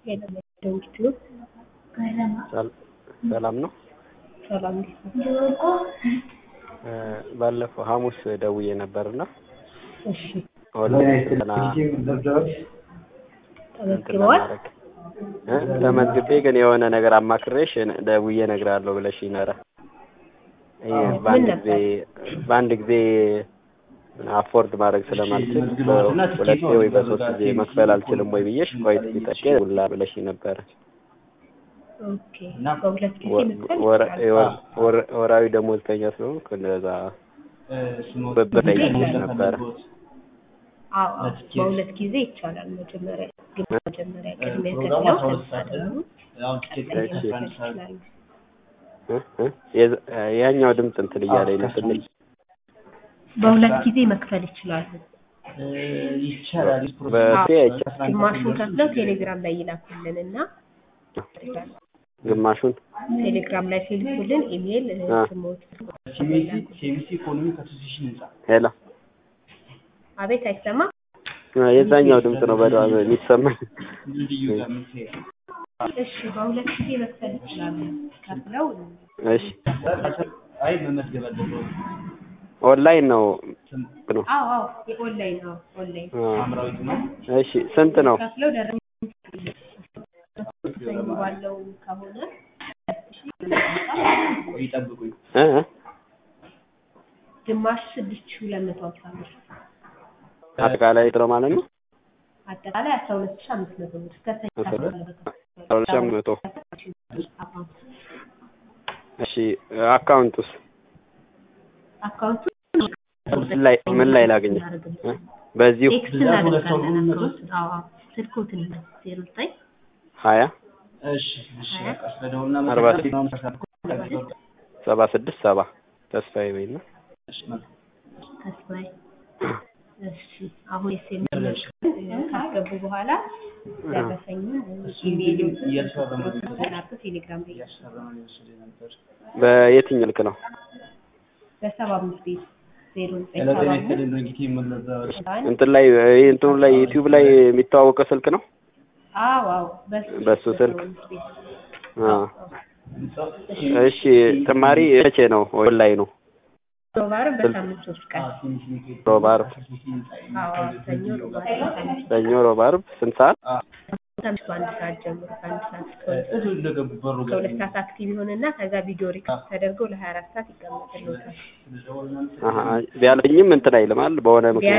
ደውልት ነው። ሰላም ነው። ሰላም እንዴት ነው? ባለፈው ሐሙስ ደውዬ ነበርና እሺ ኦንላይን ተመዝግበዋል? ተመዝግቤ ግን የሆነ ነገር አማክሬሽ ደውዬ እነግርሃለሁ ብለሽኝ ነበረ። ይሄ በአንድ ጊዜ በአንድ ጊዜ አፎርድ ማድረግ ስለማልችል ሁለቴ ወይ በሶስት ጊዜ መክፈል አልችልም ወይ ብዬሽ ቆይ ጠቄ ሁላ ብለሽኝ ነበረ። ኦኬ በሁለት ጊዜ መክፈል ወር- ይችላል። የወር- ወር- ወራዊ ደሞዝተኛ ስለሆንኩ እንደዛ በጠይቅሽ ነበረ። አዎ አዎ በሁለት ጊዜ ይቻላል። መጀመሪያ ግን መጀመሪያ ቅድሚያ ከፍለው ከዛ ደግሞ ቀጣይ እሺ። መክፈል ይችላሉ። እ? እ? የዝ- ያኛው ድምፅ እንትን እያለኝ ነው ትንሽ በሁለት ጊዜ መክፈል ይችላሉ። ይቻላል። በቴ አይቻልም። ግማሹን ከፍለው ቴሌግራም ላይ ይላኩልን እና ግማሹን ቴሌግራም ላይ ሲልኩልን ኢሜይል አ። ስሞት ሴሚሲ ኢኮኖሚክ አሶሲሽን ህንጻ ሄሎ አቤት አይሰማም። የዛኛው ድምፅ ነው በደንብ የሚሰማኝ። ልዩ ጋር የምትሄድ እሺ በሁለት ጊዜ መክፈል ይችላሉ። ከፍለው እሺ አይ መመዝገብ አለበት። ኦንላይን ነው ነው። አዎ አዎ የኦንላይን ነው ኦንላይን አ፣ ሐምራዊት ነው። እሺ ስንት ነው? ከፍለው ደረሰኝ ባለው ከሆነ ቆይ ይጠብቁኝ። እ? እ? ግማሽ ስድስት ሺህ ሁለት መቶ ሀምሳ ብር አጠቃላይ ነው ማለት ነው። አጠቃላይ አስራ ሁለት ሺህ አምስት መቶ ብር እስከ ሰኞ አስራ ሁለት ባለው አስራ ሁለት ሺህ አምስት መቶ አካውንት እሺ አካውንቱስ አካውንቱ ምን ላይ ምን ላይ ላገኘ እ? በዚሁ ቴክስት እናደርጋለን አካውንቱን አዎ አዎ ስልኮትን ዜሮ ዘጠኝ ሀያ እሺ እሺ በቃ ስለደውልና አርባ መሰረት ሰባ ስድስት ሰባ ተስፋዬ በይና ተስፋዬ እሺ አሁን የሴሜል ካስገቡ በኋላ ደረሰኙን ኢሜይል ተላኩ ቴሌግራም ላይ እያሰራ ነው የወሰደ ነበር። በየትኛው ልክ ነው? በሰባ አምስት ቤት ዜሮ ዘጠኝ ያለ ሰባ ጤና አምስት ይስጥልኝ ድርጊት የምንለበር አንድ እንትን ላይ ይሄ እንትኑ ላይ ዩቲዩብ ላይ የሚተዋወቀው ስልክ ነው። አዎ አዎ በሱ በሱ ስልክ? በሰባ አምስት ቤት አ እሺ ተማሪ መቼ ነው ኦንላይኑ? ሮባር በሳምንት ሶስት ቀን ሮብ፣ ዓርብ፣ አዎ ሰኞ ሮባር በሳምንት ሰኞ፣ ሮብ፣ ዓርብ ስንት ሰዓት? ከምሽቱ አንድ ሰዓት ጀምሮ ከአንድ ሰዓት እስከ ሁለት እዙ እንደገቡ በሩ ጋር ከሁለት ሰዓት አክቲቭ ይሆንና ከዛ ቪዲዮ ሪከርድ ተደርገው ለሀያ አራት ሰዓት ይቀመጥልዎታል። አሀ ቢያለኝም እንትን አይልም አይደል? በሆነ ምክንያት